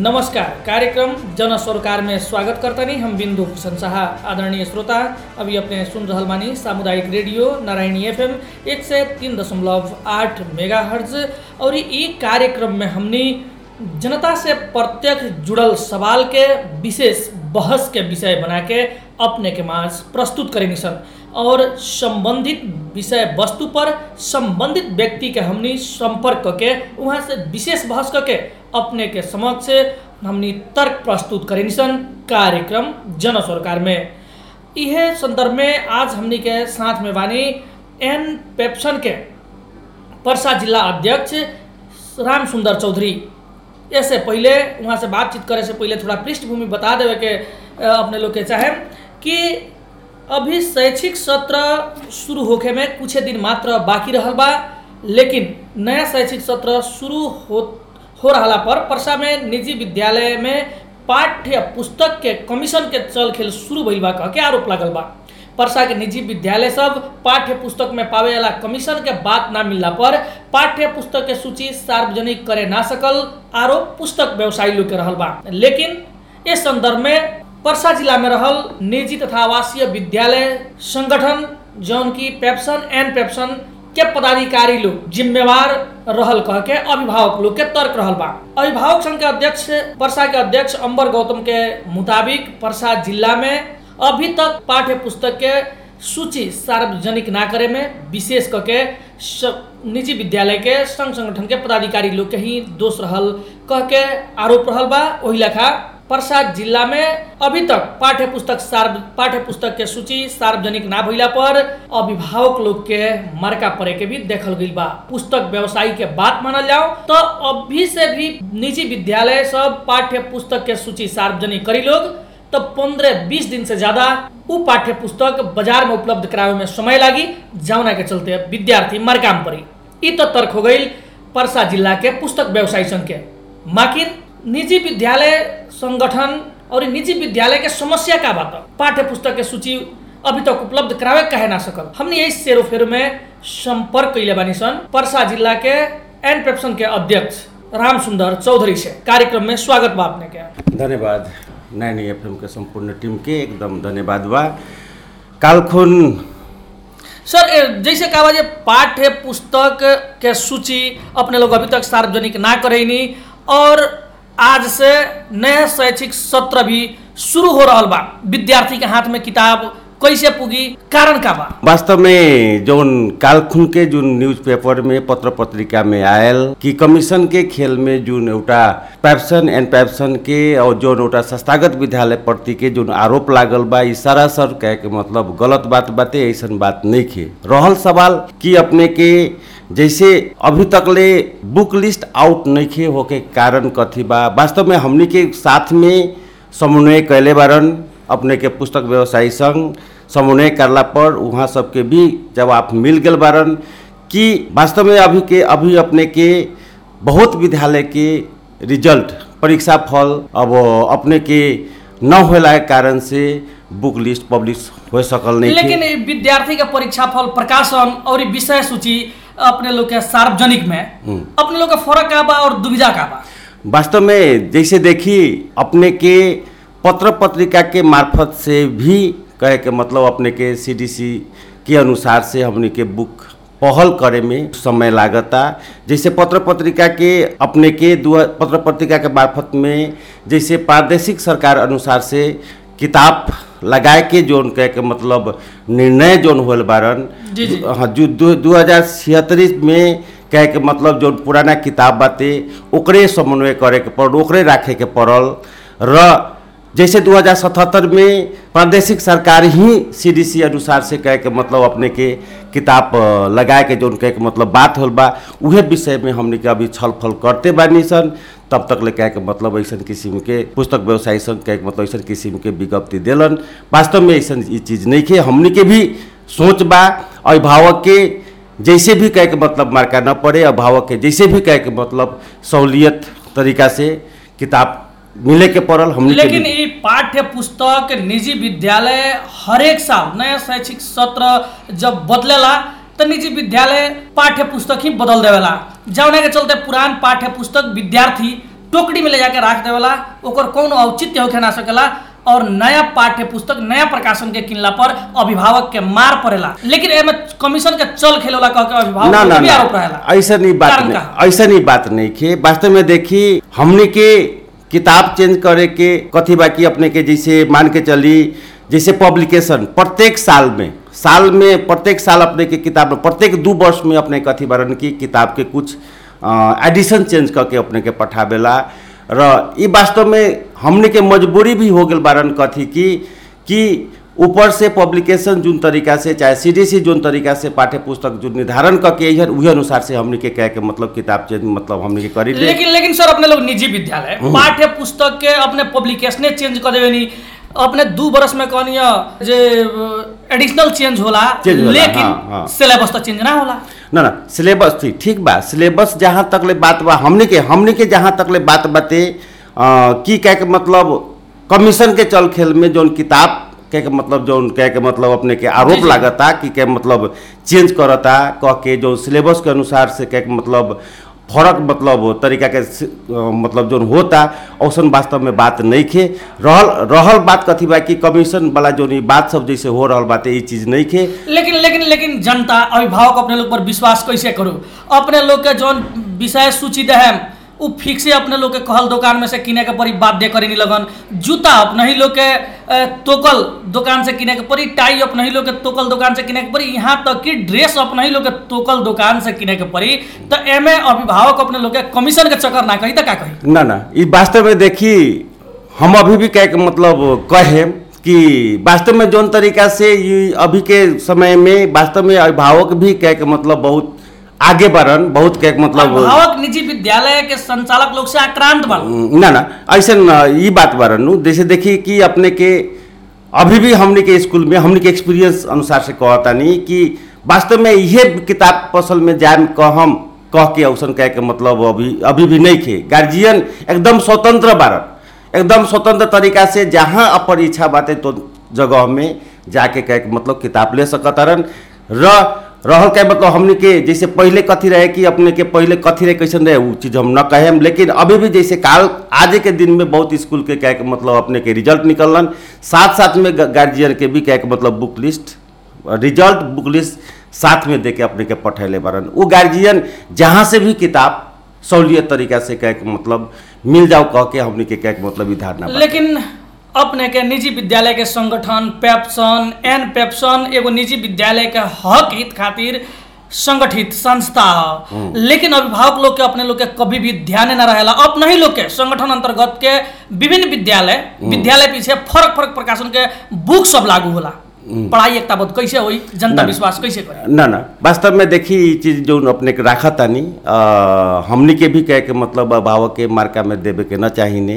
नमस्कार कार्यक्रम जन सरोकार में स्वागत करतनी हम बिंदु भूषण शाह आदरणीय श्रोता अभी अपने सुन रहल बानी सामुदायिक रेडियो नारायणी एफएम एक सौ तीन दशमलव आठ मेगा हर्ज और ई कार्यक्रम में हमनी जनता से प्रत्यक्ष जुड़ल सवाल के विशेष बहस के विषय बना के अपने के माज प्रस्तुत करेनी सन और संबंधित विषय वस्तु पर संबंधित व्यक्ति के हमनी संपर्क करके वहाँ से विशेष बहस करके अपने के समक्ष हमनी तर्क प्रस्तुत करेनी सन कार्यक्रम जन सरकार में यह संदर्भ में आज हमनी के साथ में बानी एन पेप्सन के पर्सा जिला अध्यक्ष राम सुंदर चौधरी इससे पहले वहाँ से बातचीत करे से पहले थोड़ा पृष्ठभूमि बता देवे के अ, अपने लोग के चाहे कि अभी शैक्षिक सत्र शुरू होखे में कुछ दिन मात्र बाकी रहल बा लेकिन नया शैक्षिक सत्र शुरू हो हो रहला पर पर्सा में निजी विद्यालय में पाठ्य पुस्तक के कमीशन के चल खेल शुरू भइल बा कह के आरोप लागल बा पर्सा के निजी विद्यालय सब पाठ्य पुस्तक में पावे वाला कमीशन के बात ना मिलला पर पाठ्य पुस्तक के सूची सार्वजनिक करे ना सकल आरोप पुस्तक व्यवसायी लोग के रहल बा लेकिन इस संदर्भ में पर्सा जिला में रहल निजी तथा आवासीय विद्यालय संगठन जौन की पेप्सन एंड पेप्सन के पदाधिकारी लोग जिम्मेवार रहल कह के अभिभावक लोग के तर्क रहल बा अभिभावक संघ के अध्यक्ष पर्सा के अध्यक्ष अंबर गौतम के मुताबिक पर्सा जिला में अभी तक पाठ्य पुस्तक के सूची सार्वजनिक ना करे में विशेष करके स- निजी विद्यालय के संघ संगठन के पदाधिकारी लोग के ही दोष रहल कह के आरोप रहल बा वही लेखा पर्सा जिला में अभी तक पाठ्य पुस्तक सार्व पाठ्य पुस्तक के सूची सार्वजनिक ना भइला पर अभिभावक लोग के मरका पड़े के भी देखल गइल बा पुस्तक व्यवसायी के बात मानल जाओ तो अभी से भी निजी विद्यालय सब पाठ्य पुस्तक के सूची सार्वजनिक करी लोग तो पंद्रह बीस दिन से ज्यादा उ पाठ्य पुस्तक बाजार में उपलब्ध करावे में समय लागी जौना के चलते विद्यार्थी मरकाम पड़ी ई तो तर्क हो गई परसा जिला के पुस्तक व्यवसायी संघ के माकिर निजी विद्यालय संगठन और निजी विद्यालय के समस्या का बात पाठ्य पुस्तक के सूची अभी तक उपलब्ध करावे कहे ना सकल हमने यही सेरो फेरो में संपर्क कैले बानी सन परसा जिला के एन पेप्सन के अध्यक्ष राम सुंदर चौधरी से कार्यक्रम में स्वागत बा अपने के धन्यवाद नानी एफएम के संपूर्ण टीम के एकदम धन्यवाद बा कालखुन सर ए, जैसे कहा बा जे पाठ्य पुस्तक के सूची अपने लोग अभी तक सार्वजनिक ना करेनी और आज से नया शैक्षिक सत्र भी शुरू हो रहल बा विद्यार्थी के हाथ में किताब कैसे पुगी कारण का बा वास्तव में जौन कालखुन के जुन न्यूज पेपर में पत्र पत्रिका में आयल कि कमीशन के खेल में जुन एउटा पैप्सन एंड पैप्सन के और जौन एउटा संस्थागत विद्यालय प्रति के जुन आरोप लागल बा ई सरासर कहे के मतलब गलत बात बाते ऐसन बात नहीं खे रहल सवाल कि अपने के जैसे अभी तकले बुक लिस्ट आउट नहीं खे होके कारण कथी बा वास्तव में हमनी के साथ में समन्वय कैले बारन अपने के पुस्तक व्यवसायी संघ समन्वय करला पर वहाँ सबके भी जवाब मिल गल बारन कि वास्तव में अभी के अभी अपने के बहुत विद्यालय के रिजल्ट परीक्षा फल अब अपने के न होला के कारण से बुक लिस्ट पब्लिश हो सकल नहीं थे। लेकिन ई विद्यार्थी के परीक्षा फल प्रकाशन और ई विषय सूची अपने लोग के सार्वजनिक में अपने लोग के फर्क का बा और दुविधा का बा वास्तव में जैसे देखी अपने के पत्र पत्रिका के मार्फत से भी कहे के मतलब अपने के सीडीसी के अनुसार से हमने के बुक पहल करे में समय लागता जैसे पत्र पत्रिका के अपने के दु पत्र पत्रिका के मार्फत में जैसे प्रादेशिक सरकार अनुसार से किताब लगाए के जोन कहे के मतलब निर्णय जोन होल बारन जी, जी। हाँ जो दू दू हजार छिहत्तरी में कहे के मतलब जो पुराना किताब बाटे ओकरे समन्वय करे के पड़ल ओकरे राखे के पड़ल र जैसे 2077 में प्रादेशिक सरकार ही सीडीसी अनुसार से कहे के मतलब अपने के किताब अ, लगाए के जोन कहे के मतलब बात होल बा उहे विषय में हमने के अभी छलफल करते बानी सन तब तक ले कहे के मतलब ऐसन किस्म के पुस्तक व्यवसायी संघ कहे के मतलब ऐसन किस्म के विज्ञप्ति देलन वास्तव में ऐसन ई चीज़ नहीं के हमने के भी सोच बा अभिभावक के जैसे भी कहे के मतलब मार्का न पड़े अभिभावक के जैसे भी कहे के मतलब सहूलियत तरीका से किताब मिले के पड़ल हमने के लेकिन भी- ई पाठ्य पुस्तक निजी विद्यालय हरेक साल नया शैक्षिक सत्र जब बदलेला तो निजी विद्यालय पाठ्य पुस्तक ही बदल देवेला जौना के चलते पुरान पाठ्य पुस्तक विद्यार्थी टोकरी में ले जाके राख देवेला ओकर कौन औचित्य होखे ना सकेला और नया पाठ्य पुस्तक नया प्रकाशन के किनला पर अभिभावक के मार पड़ेला लेकिन एमे कमीशन के चल खेलेला कह के अभिभावक ना पर ना भी ना आरोप रहेला ऐसा नहीं बात कारण नहीं का? ऐसा नहीं बात नहीं खे वास्तव में देखी हमने के किताब चेंज करे के कथी बाकी अपने के जैसे मान के चली जैसे पब्लिकेशन प्रत्येक साल में साल में प्रत्येक साल अपने के किताब प्रत्येक दू वर्ष में अपने कथी बरन की किताब के कुछ एडिशन चेंज करके अपने के पठावेला र ई वास्तव में हमने के मजबूरी भी हो गल बारन कथी की कि ऊपर से पब्लिकेशन जोन तरीका से चाहे सीडीसी जोन तरीका से पाठ्य पुस्तक जो निर्धारण करके इहर उहे अनुसार से हमने के कह के मतलब किताब चेंज मतलब हमने के करी ले लेकिन लेकिन सर अपने लोग निजी विद्यालय पाठ्य पुस्तक के अपने पब्लिकेशने चेंज कर देवे नी अपने दू बरस में कहनी जे एडिशनल चेंज होला चेंज होला, लेकिन हाँ, हाँ। सिलेबस तो चेंज ना होला ना ना सिलेबस ठीक ठीक बा सिलेबस जहाँ तक ले बात बा हमने के हमने के जहाँ तक ले बात बाते अ, की कह के मतलब कमीशन के चल खेल में जौन किताब कह के मतलब जौन कह के मतलब अपने के जी, आरोप जी। लागता कि के मतलब चेंज करता कह के जो सिलेबस के अनुसार से कह के मतलब फर्क मतलब तरीका के सि- अ, मतलब जौन होता औसन वास्तव में बात नहीं खे रहल रहल बात कथी बा कि कमीशन वाला जौन ई बात सब जैसे हो रहल बाते ई चीज नहीं खे लेकिन लेकिन लेकिन जनता अभिभावक अपने लोग पर विश्वास कैसे करू अपने लोग के जौन विषय सूची दहम उ फिक्स से अपने लोग के कहल दुकान में से किने के पड़ी बाध्य करे नहीं लगन जूता अपने ही लोग के अ, तोकल दुकान से किने के पड़ी टाई अपने ही लोग के तोकल दुकान से किने के पड़ी यहाँ तक कि ड्रेस अपने ही लोग के तोकल दुकान से किने के पड़ी तो एमे अभिभावक अपने लोग के कमीशन के चक्कर ना कही तो का कही ना ना ई वास्तव में देखी हम अभी भी कह के मतलब कहे कि वास्तव में जौन तरीका से ये अभी के समय में वास्तव में अभिभावक भी कह के मतलब बहुत आगे बढ़न बहुत कह के मतलब अभिभावक निजी विद्यालय के संचालक लोग से आक्रांत बन ना ना ऐसे ये बात बारन नु जैसे देखी कि अपने के अभी भी हमने के स्कूल में हमने के एक्सपीरियंस अनुसार से कहता नहीं कि वास्तव में ये किताब पसल में जाए कह हम कह के औसन कह के मतलब अभी अभी भी नहीं खे गार्जियन एकदम स्वतंत्र बारन एकदम स्वतंत्र तरीका से जहाँ अपन इच्छा बाटे तो जगह में जाके कह के मतलब किताब ले सकतारन र रहल के मतलब हमने के जैसे पहले कथी रहे कि अपने के पहले कथी रहे कैसन रहे वो चीज़ हम न कहेम लेकिन अभी भी जैसे काल आज के दिन में बहुत स्कूल के कह के मतलब अपने के रिजल्ट निकलन साथ साथ में गार्जियन के भी कह के मतलब book list result book list साथ में दे के अपने के पठैले बारन वो गार्जियन जहाँ से भी किताब सहूलियत तरीका से कह के मतलब मिल जाओ कह के हमने के कह के मतलब ई धारणा बा। लेकिन अपने के निजी विद्यालय के संगठन पेप्सन एन पेप्सन एगो निजी विद्यालय के हक हित खातिर संगठित संस्था ह लेकिन अभिभावक लोग के अपने लोग के कभी भी ध्यान न रहेला अपने ही लोग के संगठन अंतर्गत के विभिन्न विद्यालय विद्यालय पीछे फरक फरक प्रकाशन के बुक सब लागू होला पढ़ाई एकता बहुत कैसे होई जनता ना। विश्वास कैसे करे ना ना वास्तव में देखी ई चीज जो अपने के राखा तानी अ, हमनी के भी कह के मतलब अभिभावक के मार्का में देवे के न चाहिने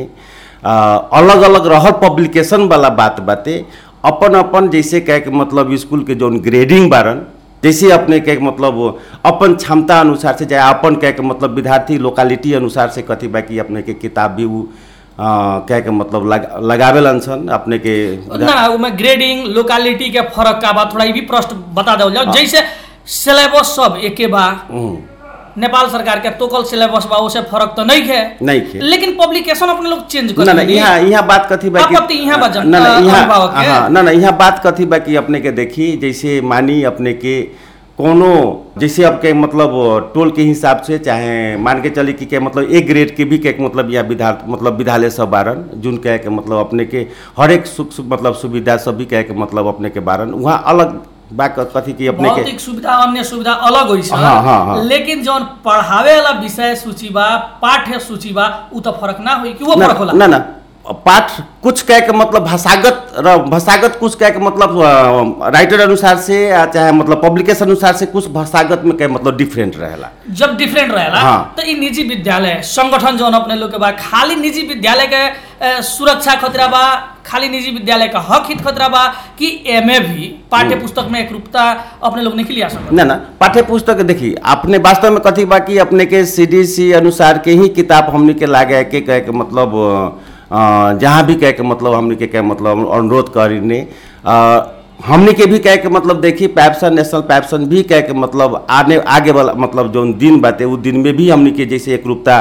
अलग अलग रहल पब्लिकेशन वाला बात बाते अपन अपन जैसे कह के मतलब स्कूल के जौन ग्रेडिंग बारन जैसे अपने के मतलब अपन क्षमता अनुसार से चाहे अपन कह के मतलब विद्यार्थी लोकालिटी अनुसार से कथी बाकी अपने के किताब भी उ अ, कह के मतलब लगा लगावेलन सन अपने के ना उमे ग्रेडिंग लोकालिटी के फरक का बा थोड़ा ई भी प्रश्न बता दो जाओ जैसे सिलेबस सब एके बा हम्म, नेपाल सरकार के तोकल सिलेबस बा उसे फरक तो नहीं है नहीं खे लेकिन पब्लिकेशन अपने लोग चेंज कर ना ना यहाँ यहाँ बात कथी बा कि- आपत्ति यहाँ बा जन- ना ना अ, यहाँ अभिभावक के। हाँ ना ना यहाँ बात कथी बा कि अपने के देखी जैसे मानी अपने के कोनो जैसे अब के मतलब टोल के हिसाब से चाहे मान के चली कि के मतलब एक ग्रेड के भी के मतलब यहाँ विधा मतलब विद्यालय सब बारन जोन कह के मतलब अपने के हर एक सुख सुख मतलब सुविधा सब भी कह के मतलब अपने के बारन वहाँ अलग बा क- कथी की अपने के भौतिक सुविधा अन्य सुविधा अलग होइ छ हाँ, हाँ, हाँ। लेकिन जौन पढ़ावे वाला विषय सूची बा पाठ्य सूची बा उ तो फरक ना होई कि वो ना फरक होला ना ना पाठ कुछ कह के मतलब भाषागत र भाषागत कुछ कह के मतलब अ, राइटर अनुसार से या चाहे मतलब पब्लिकेशन अनुसार से कुछ भाषागत में कह मतलब डिफरेंट रहेला जब डिफरेंट रहेला हाँ। तो ई निजी विद्यालय संगठन जौन अपने लोग के बा खाली निजी विद्यालय के अ, सुरक्षा खतरा बा खाली निजी विद्यालय का हक हित खतरा बा कि एमे भी पाठ्य पुस्तक में एकरूपता अपने लोग नहीं लिया सकत ना ना पाठ्य पुस्तक देखी अपने वास्तव में कथी बा कि अपने के सीडीसी अनुसार के ही किताब हमने के लागे के कह के मतलब अ, जहाँ भी कह के मतलब हमने के कह मतलब अनुरोध करीने अ, हमने के भी कह के मतलब देखी पैप्सन नेशनल पैप्सन भी कह के मतलब आने आगे वाला मतलब जो दिन बाते उ दिन में भी हमने के जैसे एक रूपता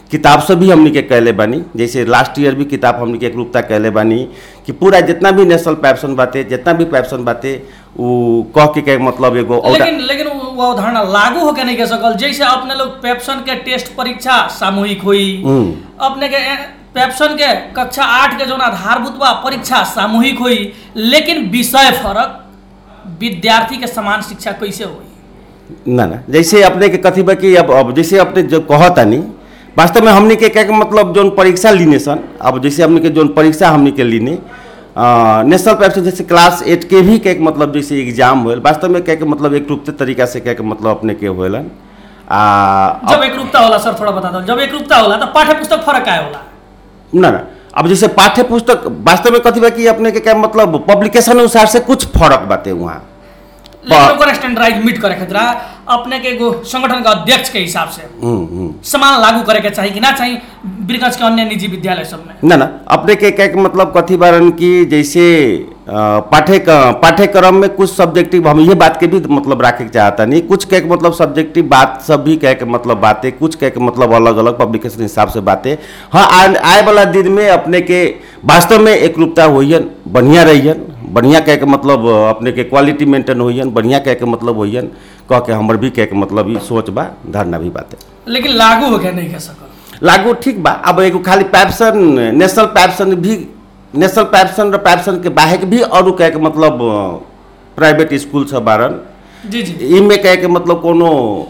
किताब से भी हमनी के कहले बानी जैसे लास्ट ईयर भी किताब हमनी के एकरूपता कहले बानी कि पूरा जितना भी नेशनल पैप्सन बाटे जितना भी पैप्सन बाटे उ कह के के मतलब एगो औदा- लेकिन लेकिन वो वो अवधारणा लागू होके नहीं कह सकल जैसे अपने लोग पेप्सन के टेस्ट परीक्षा सामूहिक हुई हम्म। अपने के ए, पेप्सन के कक्षा आठ के जोन आधारभूत बा परीक्षा सामूहिक हुई लेकिन विषय फरक विद्यार्थी के समान शिक्षा कैसे हुई ना ना जैसे अपने के कथी बा कि अब अब जैसे अपने जो कहतानी वास्तव में हमने के क्या के मतलब जोन परीक्षा लीने सन अब जैसे हमने के जोन परीक्षा हमने के लीने अ, नेशनल पैप्सन जैसे क्लास एट के भी क्या के मतलब जैसे एग्जाम होल वास्तव में क्या के मतलब एक रूप तरीका से क्या के मतलब अपने के होलन आ जब एक रूपता होला सर थोड़ा बता दो जब एक रूपता होला तो पाठ्य पुस्तक फरक आए होला ना ना अब जैसे पाठ्य पुस्तक वास्तव में कथी बा कि अपने के क्या मतलब पब्लिकेशन अनुसार से कुछ फर्क बाटे वहाँ लेकिन ओकर स्टैंडर्डाइज मीट करे खातिर अपने के एगो संगठन का अध्यक्ष के हिसाब से हम्म हम्म समान लागू करे के चाहिए कि ना चाहिए बीरगंज के अन्य निजी विद्यालय सब में ना ना अपने के क्या के मतलब कथी बारन की जैसे अ, पाठ्य पाठ्यक्रम में कुछ सब्जेक्टिव हम ये बात के भी मतलब रखे के चाहता नहीं कुछ कह के मतलब सब्जेक्टिव बात सब भी कह के मतलब बातें कुछ कह के मतलब अलग अलग पब्लिकेशन हिसाब से बातें हाँ आए आए वाला दिन में अपने के वास्तव में एक रूपता होइयन बढ़िया रहियन बढ़िया कह के मतलब अ, अपने के क्वालिटी मेंटेन होइयन बढ़िया कह के मतलब होइयन कह के हमर भी कह के मतलब ई सोच बा धारणा भी बातें लेकिन लागू होके नहीं कह सकल लागू ठीक बा अब एगो खाली पैप्सन नेशनल पैप्सन भी नेशनल पैप्सन र पैप्सन के बाहेक भी अरू कहे के मतलब प्राइवेट स्कूल छ बारन जी जी इमे कहे के मतलब कोनो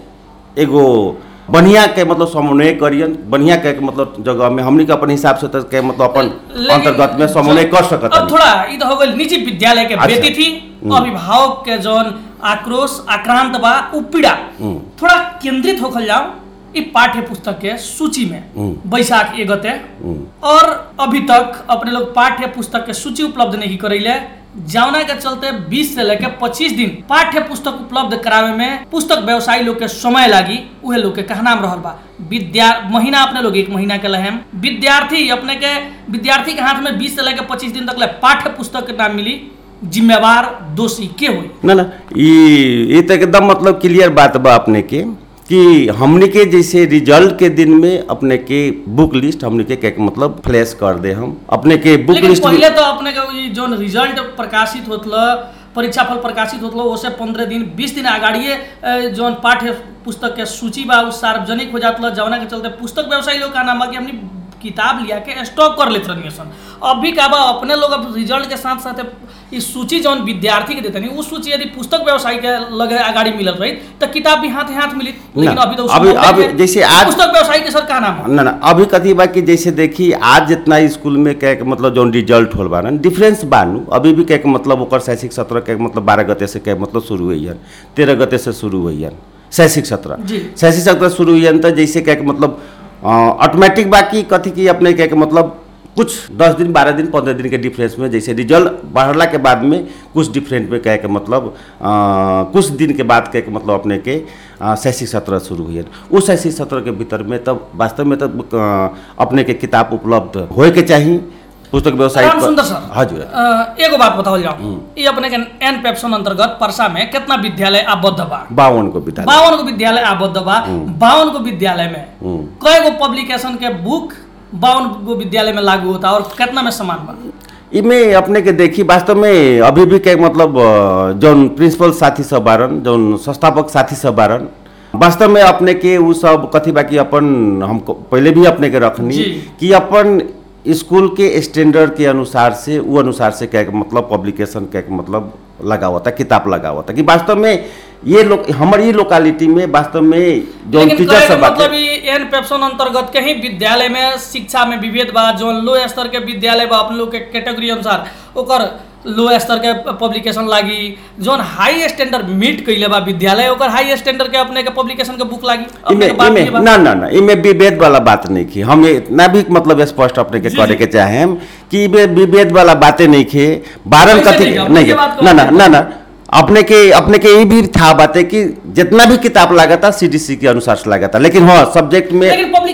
एगो बढ़िया के मतलब समन्वय करियन बढ़िया कहे के मतलब जगह में हमनी के अपन हिसाब से तो के मतलब अपन लेकिन अंतर्गत में समन्वय कर सकत अब थोड़ा ई तो हो गई निजी विद्यालय के अच्छा। बेटी थी अभिभावक के जौन आक्रोश आक्रांत बा उ पीड़ा हम्म। थोड़ा केंद्रित होखल जाओ ई पाठ्य पुस्तक के सूची में हम्म। बैसाख एक गते और अभी तक अपने लोग पाठ्य पुस्तक के सूची उपलब्ध नहीं करैले जौना के चलते 20 से लेकर 25 दिन पाठ्य पुस्तक उपलब्ध करावे में पुस्तक व्यवसायी लोग के समय लागी उहे लोग के कहनाम रहल बा विद्या महीना अपने लोग एक महीना के लहेम विद्यार्थी अपने के विद्यार्थी के हाथ में 20 से लेकर 25 दिन तक ले पाठ्य पुस्तक के नाम मिली जिम्मेवार दोषी के हुई ना ना ई ये तो एकदम मतलब क्लियर बात बा अपने के कि हमने के जैसे रिजल्ट के दिन में अपने के बुक लिस्ट हमने के क्या मतलब फ्लैश कर दे हम अपने के बुक लेकिन लिस्ट पहले तो अपने के ई जोन रिजल्ट प्रकाशित होतल परीक्षा फल प्रकाशित होतल ओसे पंद्रह दिन बीस दिन अगाड़िए अ, जोन पाठ्य पुस्तक के सूची बा उ सार्वजनिक हो जातल जवना के चलते पुस्तक व्यवसायी लोग का नाम बा कि हमनी किताब लिया के स्टॉक कर लेते रहनी सन अभी का बा अपने लोग अब रिजल्ट के साथ साथ ई सूची जौन विद्यार्थी के देते उस सूची यदि पुस्तक व्यवसायी के लगे अगाड़ी मिलल रही तो किताब भी हाथ हाथ मिली लेकिन ना, अभी तो उ अभी- संभव अभी नहीं है। जैसे आज- पुस्तक व्यवसायी के सर का नाम है ना ना अभी कथी बा कि जैसे देखी आज जितना स्कूल में क्या के मतलब जो रिजल्ट होल बा ना डिफरेंस बानू अभी भी क्या के मतलब ओकर शैक्षिक सत्र के मतलब बारह गते से क्या मतलब शुरू हुई है तेरह गते से शुरू हुई है शैक्षिक सत्र जी। शैक्षिक सत्र शुरू हुई है तो जैसे क्या के मतलब ऑटोमेटिक बाकी कथी की अपने क्या के मतलब कुछ दस दिन बारह दिन पंद्रह दिन के डिफरेंस में जैसे रिजल्ट बढ़ला के बाद में कुछ डिफरेंट में कहे के मतलब अ, कुछ दिन के बाद कहे के मतलब अपने के अ, शैक्षिक सत्र शुरू हुई है उस शैक्षिक सत्र के भीतर में तब वास्तव में तब अ, अपने के किताब उपलब्ध होए के चाहिए पुस्तक व्यवसाय राम सुंदर सर हजुर अ, एगो बात बताओ जाओ ये अपने के एन पेप्सन अंतर्गत परसा में कितना विद्यालय आबद्ध बा बावन को विद्यालय बावन गो विद्यालय आबद्ध बा बावन गो विद्यालय में हम्म। कय गो पब्लिकेशन के बुक बावन गो विद्यालय में लागू होता और कितना में समान बा इमें अपने के देखी वास्तव में अभी भी क्या मतलब अ, जौन प्रिंसिपल साथी सब बारन जौन संस्थापक साथी सब बारन वास्तव में अपने के उ सब कथी बा कि अपन हमको पहले भी अपने के रखनी जी। कि अपन स्कूल के स्टैंडर्ड के अनुसार से वो अनुसार से क्या के मतलब पब्लिकेशन क्या के मतलब लगा हुआ था किताब लगा हुआ था कि वास्तव में ये लोग हमारी ये लोकालिटी में वास्तव में जो लेकिन टीचर कहे के सब बाटे मतलब ई एन पेप्सन अंतर्गत के ही विद्यालय में शिक्षा में विभेद बा जो लो स्तर के विद्यालय बा अपने लोग के कैटेगरी अनुसार ओकर लो स्तर के पब्लिकेशन लागी जोन हाई स्टैंडर्ड मीट कैले बा विद्यालय ओकर हाई स्टैंडर्ड के अपने के पब्लिकेशन के बुक लागी अपने इमे के बात इमे ये बा। ना ना ना इमे विभेद वाला बात नहीं की हम इतना भी मतलब स्पष्ट अपने के जी, करे जी। के चाहे कि इमे विभेद वाला बातें नहीं खे बारन कैसे कथी नहीं, हम नहीं ये के- बात ना ना करो। ना ना अपने के अपने के ये भी था बातें कि जितना भी किताब लगा था सीडीसी के अनुसार से लगा था लेकिन हाँ सब्जेक्ट में लेकिन पब्लिकेशन एक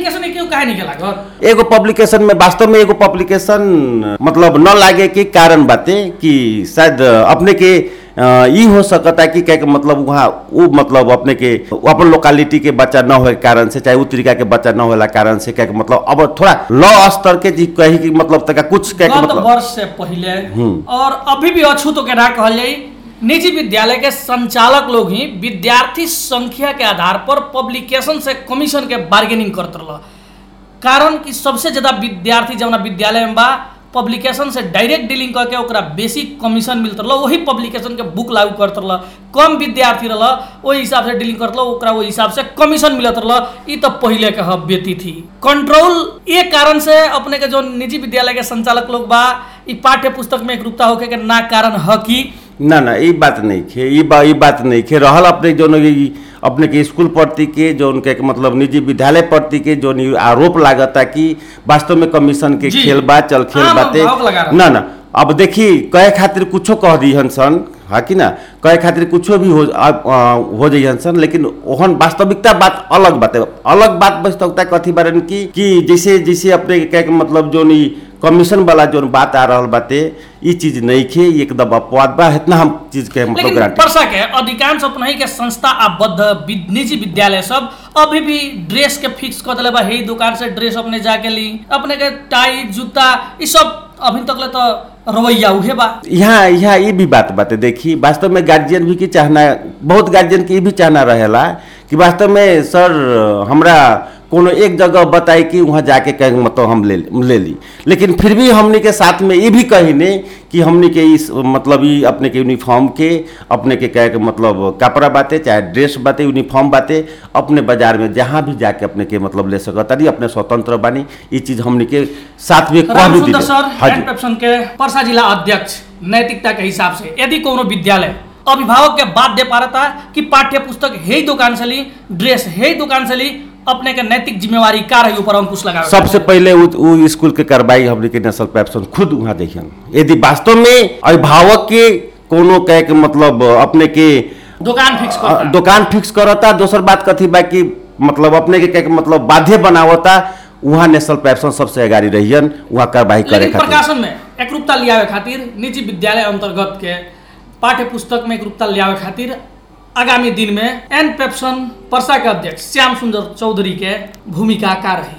क्यों काहे नहीं लागत एगो पब्लिकेशन में वास्तव में एगो पब्लिकेशन मतलब न लागे के कारण बाते कि शायद अपने के अ, ई हो सकता कि क्या के मतलब वहाँ वो मतलब अपने के अपन लोकालिटी के बच्चा न होए के कारण से चाहे उ तरीका के बच्चा न होला कारण से क्या के मतलब अब थोड़ा लॉ स्तर के जी कही कि मतलब तका कुछ क्या के गत मतलब वर्ष से पहले और अभी भी अछूतो के ना कहल जाई निजी विद्यालय के संचालक लोग ही विद्यार्थी संख्या के आधार पर पब्लिकेशन से कमीशन के बार्गेनिंग करत रह कारण कि सबसे ज्यादा विद्यार्थी जौना विद्यालय में बा पब्लिकेशन से डायरेक्ट डीलिंग करके ओकरा बेसी कमीशन मिलत रह वही पब्लिकेशन के बुक लागू करत रह कम विद्यार्थी रह ओहि हिसाब से डीलिंग करत रह ओकरा ओहि हिसाब से कमीशन मिलत रह ई तो पहले के हब बेती थी कंट्रोल ये कारण से अपने के जो निजी विद्यालय के संचालक लोग बा ई पाठ्य पुस्तक में एकरूपता होके के ना कारण ह कि ना ना ई बात नहीं खे ई बा ई बात नहीं खे रहल अपने जो ई अपने के स्कूल प्रति के जो उनके के मतलब निजी विद्यालय प्रति के जो नी आरोप लागता कि वास्तव में कमीशन के जी। खेल बा चल खेल आम बाते अभिभावक लगा रहा। ना ना अब देखी कहे खातिर कुछो कह दिहन सन हा कि ना कहे खातिर कुछो भी हो आ, आ, हो जइहन सन लेकिन ओहन वास्तविकता बात अलग बात है अलग बात वास्तविकता कथी बारन की कि जैसे जैसे अपने के कहे के मतलब जो नी कमीशन वाला जो बात आ रहल बाते ई चीज नहीं खे ई एकदम अपवाद बा इतना हम चीज के मतलब लेकिन गारंटी वर्षा के अधिकांश अपने के संस्था आबद्ध वि- निजी विद्यालय सब अभी भी ड्रेस के फिक्स कर दिले बा हे दुकान से ड्रेस अपने जाके ली अपने के टाई जूता ई सब अभी तक ले तो रवैया उहे बा यहाँ यहाँ ये भी बात बात है देखी वास्तव में गार्जियन भी की चाहना बहुत गार्जियन के ये भी चाहना रहेला कि वास्तव में सर हमरा कोनो एक जगह बताई कि वहाँ जाके कहीं मतलब हम ले ले ली लेकिन फिर भी हमने के साथ में ये भी कहीने कि हमने के इस मतलब ये अपने के यूनिफॉर्म के अपने के कहे के मतलब कपड़ा बाते चाहे ड्रेस बाते यूनिफॉर्म बाते अपने बाजार में जहाँ भी जाके अपने के मतलब ले सकता रही अपने स्वतंत्र बानी ये चीज हमने के साथ में कह राम भी सुंदर दिले सर हाँ एंड जी पेप्सन के परसा जिला अध्यक्ष नैतिकता के हिसाब से यदि कोनो विद्यालय अभिभावक के बात दे पा रहा कि पाठ्य पुस्तक हे दुकान से ली ड्रेस हे दुकान से ली अपने के नैतिक जिम्मेवारी का रही ऊपर अंकुश लगा सबसे पहले उ, उ स्कूल के कार्रवाई हमने के नेशनल पैप्सन खुद वहाँ देखियन यदि वास्तव में अभिभावक के कोनो कहे के मतलब अपने के दुकान फिक्स अ, कर दुकान फिक्स करता दोसर बात कथी बा कि मतलब अपने के कहे के मतलब बाध्य बनावता वहाँ नेशनल पैप्सन सबसे अगाड़ी रहियन वहाँ कार्रवाई करे लेकिन खातिर प्रकाशन में एकरूपता लियावे खातिर निजी विद्यालय अंतर्गत के पाठ्य पुस्तक में एकरूपता लियावे खातिर आगामी दिन में एन पेप्सन परसा के अध्यक्ष श्याम सुंदर चौधरी के भूमिका का रही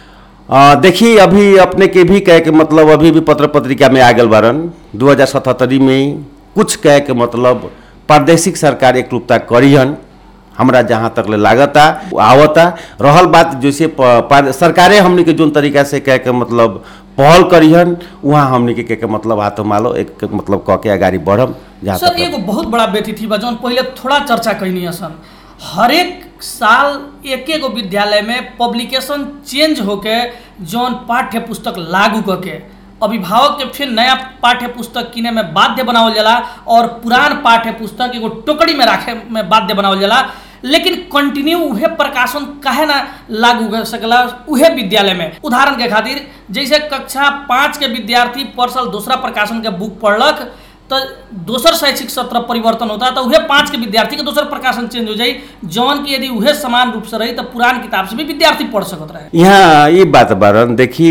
अ, देखिए अभी अपने के भी कहे के मतलब अभी भी पत्र पत्रिका में आ गल बारन दू हजार सतहत्तरी में कुछ कहे के मतलब प्रादेशिक सरकार एकरूपता करिहन हमरा जहाँ तक ले लागता आवता रहल बात जैसे प- पा- सरकारे हमने के जोन तरीका से कहे के मतलब पहल करिहन वहाँ हमने के कहे के मतलब हाथों मालो एक मतलब कह के अगाडि बढ़म जहाँ सर तक एगो बहुत बड़ा व्यतिथि बा जौन पहिले थोड़ा चर्चा कैनी सन हरेक साल एक एगो विद्यालय में पब्लिकेशन चेंज होके जौन पाठ्य पुस्तक लागू करके अभिभावक के फिर नया पाठ्य पुस्तक किने में बाध्य बनावल जाला और पुरान पाठ्य पुस्तक एगो टोकरी में राखे में बाध्य बनावल जाला लेकिन कंटिन्यू उहे प्रकाशन काहे ना लागू कर सकला उहे विद्यालय में उदाहरण के खातिर जैसे कक्षा पाँच के विद्यार्थी पर साल दूसरा प्रकाशन के बुक पढ़लक तो दोसर शैक्षिक सत्र परिवर्तन होता तो उहे पाँच के विद्यार्थी के दोसर प्रकाशन चेंज हो जाई जौन की यदि उहे समान रूप से रही तो पुरान किताब से भी विद्यार्थी पढ़ सकत रहे यहाँ ये बात बारन देखी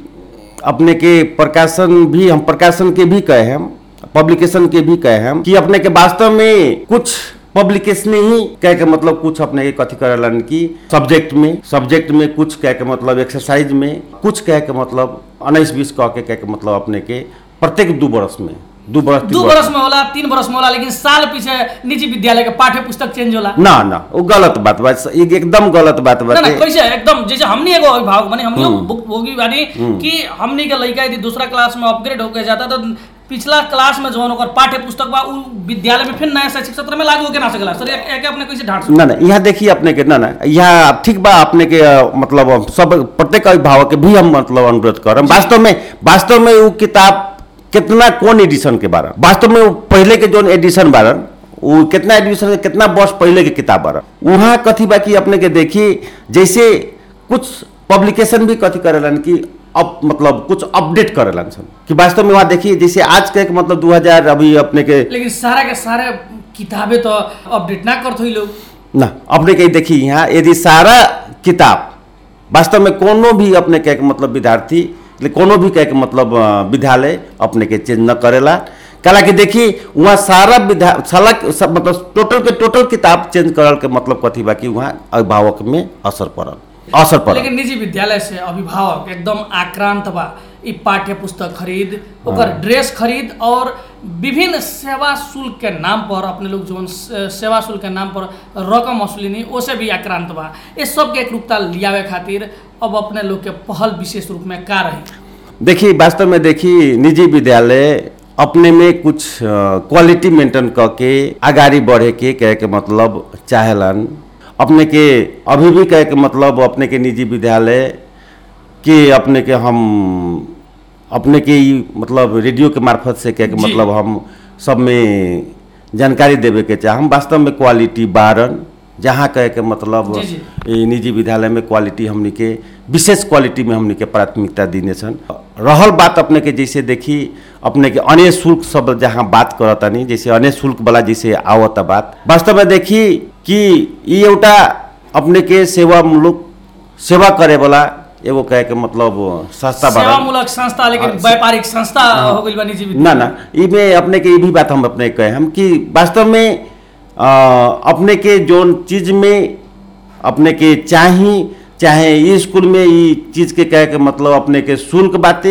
अपने के प्रकाशन भी हम प्रकाशन के भी कहे हम पब्लिकेशन के भी कहे हम कि अपने के वास्तव में कुछ पब्लिकेशन ही कह के मतलब कुछ अपने के कथी करेलन कि सब्जेक्ट में सब्जेक्ट में कुछ कह के मतलब एक्सरसाइज में कुछ कह के मतलब उन्नीस बीस कह के कह के मतलब अपने के प्रत्येक दू बरस में दू बरस तीन दू बरस में होला तीन बरस में होला लेकिन साल पीछे निजी विद्यालय के पाठ्य पुस्तक चेंज होला ना ना वो गलत बात बा एक एकदम गलत बात ना ना बाटे कैसे एकदम जैसे हमनी एगो अभिभावक बने हमनी भोगी बानी कि हमनी के लड़का यदि दूसरा क्लास में अपग्रेड होके जाता तो पिछला क्लास में जौन ओकर पाठ्य पुस्तक बा उ विद्यालय में फिर नया शैक्षिक सत्र में लागू होके ना सकेला सर एक एक अपने कैसे ढांट सकते? ना ना यहाँ देखिए अपने के ना ना यहाँ ठीक बा अपने के अ, मतलब हम सब प्रत्येक अभिभावक के भी हम मतलब अनुरोध करम वास्तव में वास्तव में वो किताब कितना कौन एडिशन के बारे वास्तव में वो पहले के जोन एडिशन बारन वो कितना एडिशन कितना वर्ष पहले के किताब बारन वहाँ कथी बा कि अपने के देखिए जैसे कुछ पब्लिकेशन भी कथी करेलन कि अब मतलब कुछ अपडेट करेलन सन कि वास्तव में वहाँ देखिए जैसे आज के मतलब 2000 अभी अपने के लेकिन सारा के सारे किताबें तो अपडेट ना करत हुई लोग ना अपने के देखिए यहाँ यदि सारा किताब वास्तव में कोनो भी अपने कहे के मतलब विद्यार्थी ले कोनो भी कहे के मतलब अ, विद्यालय अपने के चेंज न करेला कला कि देखी वहाँ सारा विद्या साला सब मतलब टोटल के टोटल किताब चेंज करल के मतलब कथी बा कि वहाँ अभिभावक में असर पड़ल असर पड़ल लेकिन निजी विद्यालय से अभिभावक एकदम आक्रांत बा ई पाठ्य पुस्तक खरीद ओकर ड्रेस खरीद और विभिन्न सेवा शुल्क के नाम पर अपने लोग जो सेवा शुल्क के नाम पर रकम वसूलिनी ओसे भी आक्रांत बा ये सब के एकरूपता लियावे खातिर अब अपने लोग के पहल विशेष रूप में का रही देखिए वास्तव में देखिए निजी विद्यालय अपने में कुछ क्वालिटी मेंटेन करके आगाड़ी बढ़े के कहे के मतलब चाहेलन अपने के अभी भी कहे के मतलब अपने के निजी विद्यालय के अपने के हम अपने के ई मतलब रेडियो के मार्फत से कहे के जी। मतलब हम सब में जानकारी देवे के चाहे हम वास्तव में क्वालिटी बारन जहाँ कहे के मतलब जी, जी। ई निजी विद्यालय में क्वालिटी हमनी के विशेष क्वालिटी में हमनी के प्राथमिकता दिने छन् रहल बात अपने के जैसे देखी अपने के अन्य शुल्क सब जहाँ बात करतानी जैसे अन्य शुल्क वाला जैसे आवत बात वास्तव में देखी कि ई एउटा अपने के सेवा मुलुक सेवा करे वाला एगो कहे के मतलब संस्था बा सेवामूलक संस्था लेकिन व्यापारिक संस्था हो गई बा निजी ना ना इमे अपने के ये भी बात हम अपने कहे हम कि वास्तव में अ, अपने के जोन चीज में अपने के चाही चाहे ई स्कूल में ई चीज के कहे के मतलब अपने के शुल्क बाते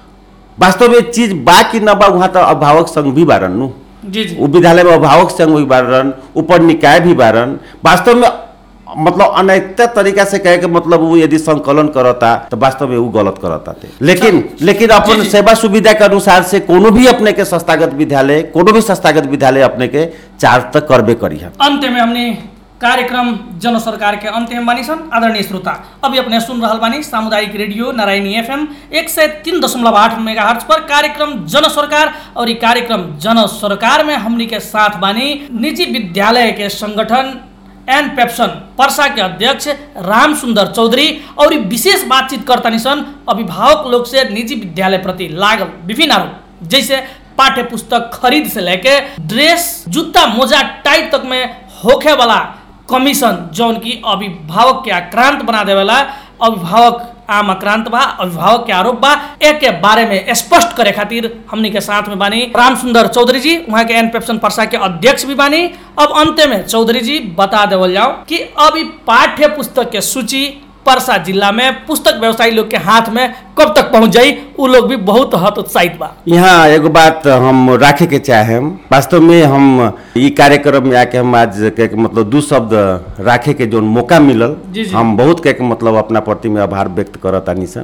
वास्तव में चीज बा कि ना बा वहाँ तो अभिभावक संघ भी बारन नु जी जी उ विद्यालय में अभिभावक संघ भी बारन ऊपर निकाय भी बारन वास्तव में मतलब अनैतिक तरीका से कहे के मतलब वो यदि संकलन करता तो वास्तव में वो गलत करता थे लेकिन लेकिन अपन जी, जी। सेवा सुविधा के अनुसार से कोनो भी अपने के संस्थागत विद्यालय कोनो भी संस्थागत विद्यालय अपने के चार्ज तक करबे करी है अंत में हमने कार्यक्रम जन सरकार के अंत में बानी सन आदरणीय श्रोता अभी अपने सुन रहल बानी सामुदायिक रेडियो नारायणी एफएम एक सौ तीन दशमलव आठ मेगा पर कार्यक्रम जन सरकार और ये कार्यक्रम जन सरकार में हमनी के साथ बानी निजी विद्यालय के संगठन एन पेप्सन पर्सा के अध्यक्ष राम सुंदर चौधरी और ई विशेष बातचीत करता सन अभिभावक लोग से निजी विद्यालय प्रति लागल विभिन्न आरोप जैसे पाठ्य पुस्तक खरीद से लेके ड्रेस जूता मोजा टाई तक में होखे वाला कमीशन जौन की अभिभावक के आक्रांत बना देवेला अभिभावक आम आक्रांत बा अभिभावक के आरोप बा एक के बारे में स्पष्ट करे खातिर हमनी के साथ में बानी राम सुंदर चौधरी जी वहाँ के एन पेप्सन पर्सा के अध्यक्ष भी बानी अब अंत में चौधरी जी बता देवल जाओ कि अभी पाठ्य पुस्तक के सूची परसा जिला में पुस्तक व्यवसायी लोग के हाथ में कब तक पहुंच जाई उ लोग भी बहुत हतोत्साहित बा यहाँ एगो बात हम राखे के चाहे वास्तव में हम ई कार्यक्रम में आके हम आज कहे के मतलब दू शब्द राखे के जो मौका मिलल जी, जी। हम बहुत कहे के मतलब अपना प्रति में आभार व्यक्त करतानी सर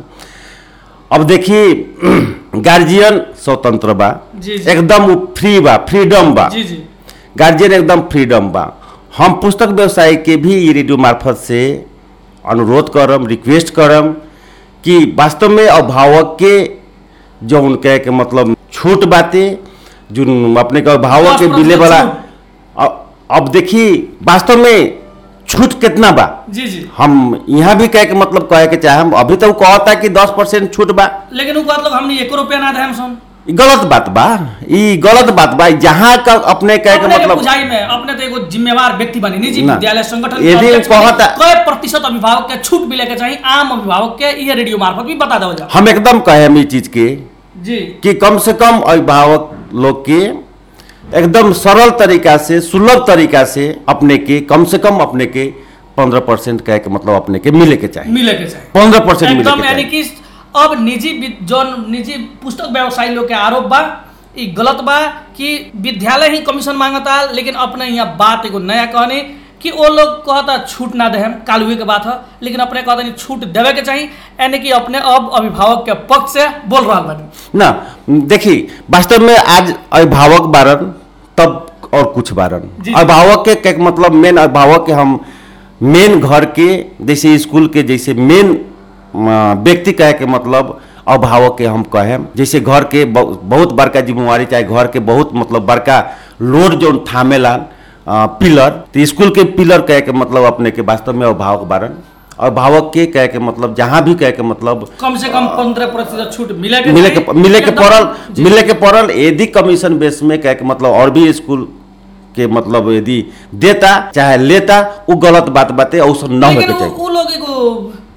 अब देखिए गार्जियन स्वतंत्र बा जी, जी। एकदम फ्री बा फ्रीडम बा जी जी गार्जियन एकदम फ्रीडम बा हम पुस्तक व्यवसाय के भी ई रेडियो मार्फत से अनुरोध करम रिक्वेस्ट करम कि वास्तव में अभिभावक के जो उनके के मतलब छूट बाते जो अपने के अभिभावक के 10% मिले वाला छूट। अ- अब देखिए वास्तव में छूट कितना बा जी जी हम यहाँ भी कहे के मतलब कहे के चाहे अभी तो उ कहता कि दस परसेंट छूट बा लेकिन उ कहत लोग हमने एको रुपया ना दे सन ई गलत बात बा ई गलत बात बा जहाँ का अपने कहे के अपने के मतलब बुझाई में अपने तो एगो जिम्मेवार व्यक्ति बनी निजी ना। विद्यालय संगठन के यदि अध्यक्ष बनी। कहता- कय प्रतिशत अभिभावक के छूट मिले के चाहिए आम अभिभावक के ये रेडियो मार्फत भी बता दो जाओ हम एकदम कहे हम ई चीज के जी कि कम से कम अभिभावक लोग के एकदम सरल तरीका से सुलभ तरीका से अपने के कम से कम अपने के पंद्रह परसेंट कहे के मतलब अपने के मिले के चाहिए मिले के चाहिए पंद्रह परसेंट मिले एकदम के यानी चाहिए कि अब निजी वि- जौन निजी पुस्तक व्यवसायी लोग के आरोप बा ई गलत बा कि विद्यालय ही कमीशन मांगता लेकिन अपने यहाँ बात एगो नया कहनी कि वो लोग कहता छूट ना दे कालुए के बात है लेकिन अपने कहता नहीं छूट देवे के चाहिए यानी कि अपने अब अभिभावक के पक्ष से बोल रहा बानी ना देखिए वास्तव में आज अभिभावक बारन तब और कुछ बारन जी। अभिभावक के के मतलब मेन अभिभावक के हम मेन घर के जैसे स्कूल के जैसे मेन व्यक्ति कहे के मतलब अभिभावक के हम कहे जैसे घर के बहु- बहुत बड़का जिम्मेवारी चाहे घर के बहुत मतलब बड़का लोड जो थामेला अ, पिलर तो स्कूल के पिलर कहे के मतलब अपने के वास्तव में अभिभावक बारन अभिभावक के कहे के मतलब जहाँ भी कहे के मतलब कम से कम पंद्रह प्रतिशत छूट मिले के मिले के चाहिए। मिले के एकदम- पड़ल जी। मिले के पड़ल यदि कमीशन बेस में कहे के मतलब और भी स्कूल के मतलब यदि देता चाहे लेता वो गलत बात बाते और सब न लेकिन होके उ- चाहिए उ लोग एगो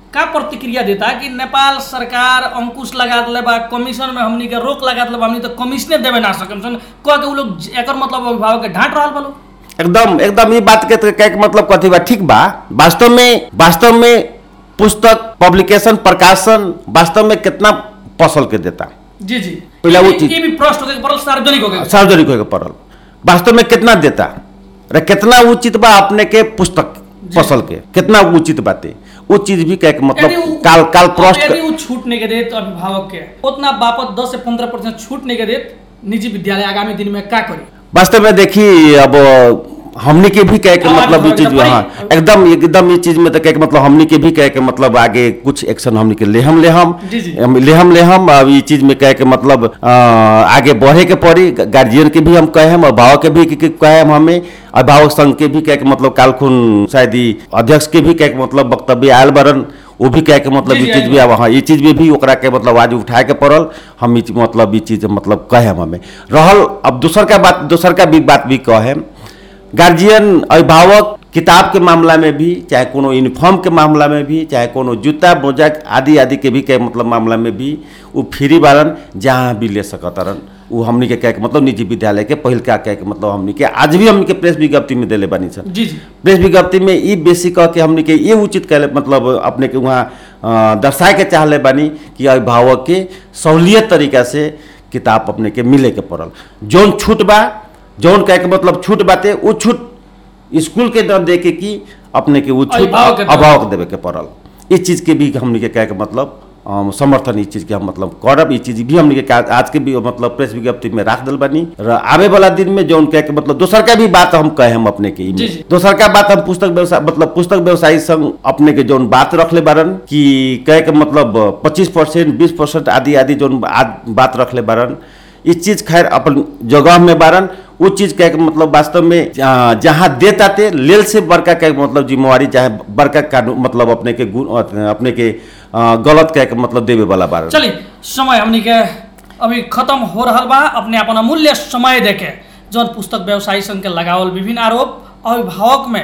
का प्रतिक्रिया देता कि नेपाल सरकार अंकुश लगा दिले बा कमीशन में हमनी के रोक लगा दिले बा हमनी तो कमीशने देवे ना सकम सन कह के उ लोग एकर मतलब अभिभावक के डांट रहल बा लोग एकदम एकदम ये बात के तो कहे के मतलब कथी बा ठीक बा वास्तव में वास्तव में पुस्तक पब्लिकेशन प्रकाशन वास्तव में कितना फसल के देता जी जी पहला ये वो भी- चीज- ये भी प्रश्न होके पड़ल सार्वजनिक हो गए सार्वजनिक होके पड़ल वास्तव में कितना देता रे कितना उचित बा अपने के पुस्तक फसल के कितना उचित बाते वो चीज भी कहे के यदि मतलब उ- काल काल अब प्रश्न यदि उ छूट नहीं के देत अभिभावक के उतना बापत 10 से 15 परसेंट छूट नहीं के देत निजी विद्यालय आगामी दिन में का करी वास्तव में देखी अब हमनी के भी कहे के हाँ, मतलब ये हाँ, चीज एकदम हाँ भाई। एकदम एकदम ये चीज में तो कहे के मतलब हमनी के भी कहे के मतलब आगे कुछ एक्शन हमनी के लेहम लेहम जी, जी। हम लेहम लेहम अब ये चीज में कहे के मतलब अ, आगे बढ़े के पड़ी गार्जियन के भी हम कहे हम अभिभावक के भी के- के कहे हम हमें अभिभावक संघ के भी कहे के मतलब कालखुन शायद ई अध्यक्ष के भी कहे के मतलब वक्तव्य आयल बरन वो भी कहे के मतलब जी, ये जी, चीज भी अब हाँ ये चीज में भी ओकरा के मतलब आज उठाए के पड़ल हम ई चीज- मतलब ये चीज मतलब कहे हम हमें रहल अब दूसर का बात दूसर का भी बात भी कहे गार्जियन अभिभावक किताब के मामला में भी चाहे कोनो यूनिफॉर्म के मामला में भी चाहे कोनो जूता मोजा आदि आदि के भी के मतलब मामला में भी वो फ्री बारन जहाँ भी ले सकतरन वो हमनी के कहे के मतलब निजी विद्यालय के पहिल का कहे के मतलब हमनी के आज भी हमनी के प्रेस विज्ञप्ति में देले बानी सन जी जी प्रेस विज्ञप्ति में ई बेसी कह के हमनी के ये उचित कहले मतलब अपने के वहाँ अ, दर्शाए के चाहले बानी कि अभिभावक के सहूलियत तरीका से किताब अपने के मिले के पड़ल जौन छूट बा जौन कहे के मतलब छूट बाते वो छूट स्कूल के न दे के की अपने के वो छूट अभिभावक के देवे। अभिभावक देवे के पड़ल इस चीज के भी हमनी के कहे के मतलब अम, समर्थन इस चीज के हम मतलब करब ई चीज भी हमनी के का- आज के भी मतलब प्रेस विज्ञप्ति में राख दिल बानी र आवे वाला दिन में जौन कहे के मतलब दोसर का भी बात हम कहे हम अपने के ई में। जी, जी। दोसर का बात हम पुस्तक व्यवसाय मतलब पुस्तक व्यवसायी संग अपने के जौन बात रखले बारन कि कहे के मतलब पच्चीस परसेंट बीस परसेंट आदि आदि जौन आद- बात रखले बारन ई चीज खैर अपन जगह में बारन वो चीज कहे के मतलब वास्तव में आ, जहाँ देता ते लेल से बड़का कहे के मतलब जिम्मेवारी चाहे बड़का कानून मतलब अपने के गुण अपने के आ, गलत कहे के मतलब देवे वाला बारन चलिए समय हमनी के अभी खत्म हो रहल बा अपने अपन अमूल्य समय देके जौन पुस्तक व्यवसायी संघ के लगावल विभिन्न आरोप अभिभावक में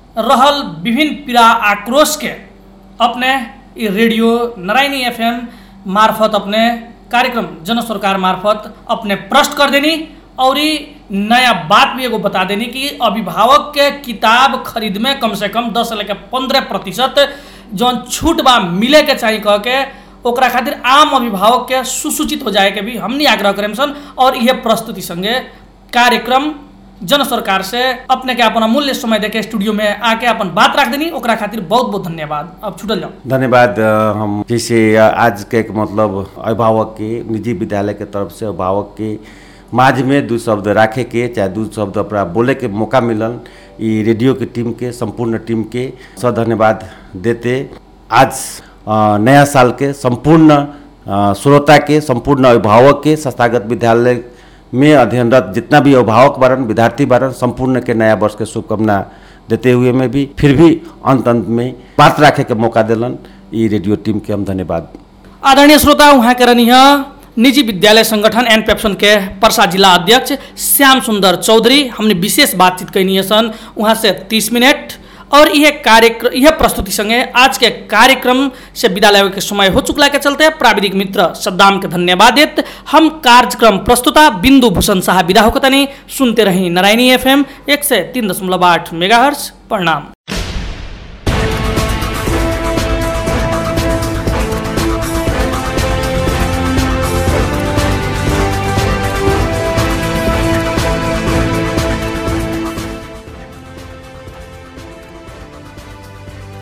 रहल विभिन्न पीड़ा आक्रोश के अपने ई रेडियो नारायणी एफएम मार्फत अपने कार्यक्रम जन सरकार मार्फत अपने प्रश्न कर देनी और ई नया बात भी एगो बता देनी कि अभिभावक के किताब खरीद में कम से कम दस से लेकर पंद्रह प्रतिशत जौन छूट बा मिले के चाहिए कह के ओकरा खातिर आम अभिभावक के सुसूचित हो जाए के भी हमनी आग्रह करेम सन और यह प्रस्तुति संगे कार्यक्रम जन सरकार से अपने के अपन अमूल्य समय देके स्टूडियो में आके अपन बात रख देनी ओकरा खातिर बहुत बहुत धन्यवाद अब छुटल जाओ धन्यवाद अ, हम जैसे अ, आज के एक मतलब अभिभावक के निजी विद्यालय के तरफ से अभिभावक के माझ में दू शब्द राखे के चाहे दू शब्द अपना बोले के मौका मिलल ई रेडियो के टीम के संपूर्ण टीम के सौ धन्यवाद देते आज अ, नया साल के संपूर्ण अ, श्रोता के संपूर्ण अभिभावक के संस्थागत विद्यालय में अध्ययनरत जितना भी अभिभावक बारन विद्यार्थी बारन संपूर्ण के नया वर्ष के शुभकामना देते हुए में भी फिर भी अंत अंत में बात रखे के मौका दिलन ई रेडियो टीम के हम धन्यवाद आदरणीय श्रोता उहाँ के रहनी है निजी विद्यालय संगठन एन पेप्सन के पर्सा जिला अध्यक्ष श्याम सुंदर चौधरी हमने विशेष बातचीत कैनी है सन वहाँ से तीस मिनट और यह कार्यक्रम यह प्रस्तुति संगे आज के कार्यक्रम से विदा लेवे के समय हो चुकला के चलते प्राविधिक मित्र सद्दाम के धन्यवाद देत हम कार्यक्रम प्रस्तुता बिंदु भूषण शाह विदा होकतनी सुनते रही नारायणी एफएम एक से तीन दशमलव आठ मेगा प्रणाम